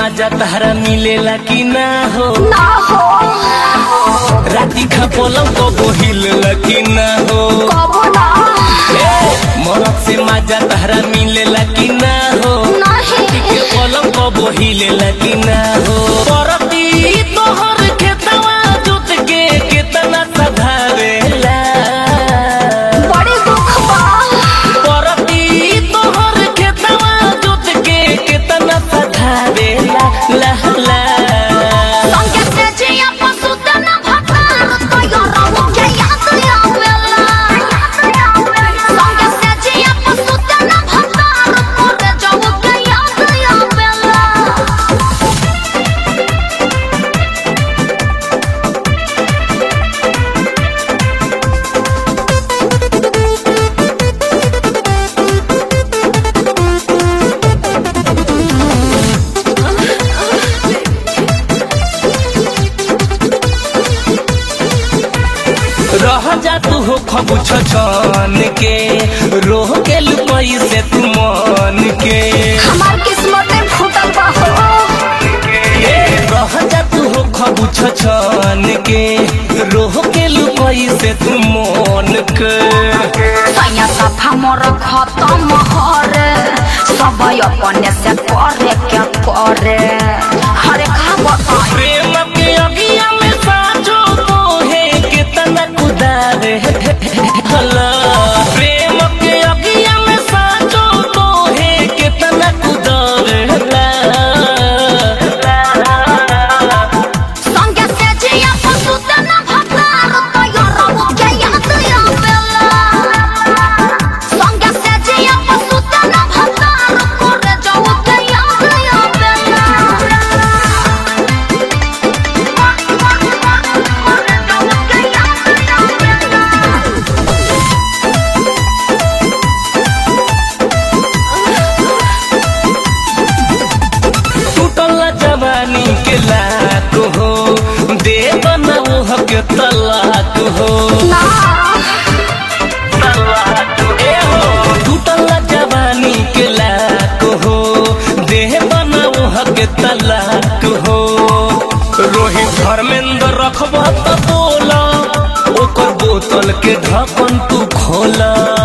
मजा तहरा मिलेला कि ना हो ना हो राती खा पलंग को बोहिलेला कि ना हो कबो ना ए, मरद से मजा तहरा मिलेला कि ना हो नहीं के पलंग को बोहिलेला कि ना हो परती तोहर खेतवा जोत के केतना सधावेला बड़ी दुख बा परती तोहर खेतवा जोत के केतना सधावेला ला ला संगे से जिया पशु तना भतार तो यारो के याद आवेला संगे से जिया पशु तना भतार करे जाऊ के याद आवेला रह जा तू हो खबु छन के रोह के लुपई से तू मन के हमार किस्मत में फूटल बा हो ए, रह जा तू हो खबु छन के रोह के लुपई से तू मन के सैया सफा मोर खत्म हरे सब अपने से करे क्या करे हरे का बताई प्रेम के अगिया में साजो तोहे कितना कुदारे हला प्रेम के अगिया में साजो तोहे कितना कुदारे संगे से जिया पशु तना भतार तो यारो के याद आवेला संगे से जिया पशु तना भतार करे जाऊ के याद आवेला करे जाऊ के याद आवेला टूटल जवानी के लात हो दे बनाओ हक तलाक हो ना ए हो टूटल जवानी के लात हो दे बनाओ हक तलाक हो रोहित धर्मेंद्र रखबा त बोला ओकर बोतल के ढक्कन तू खोला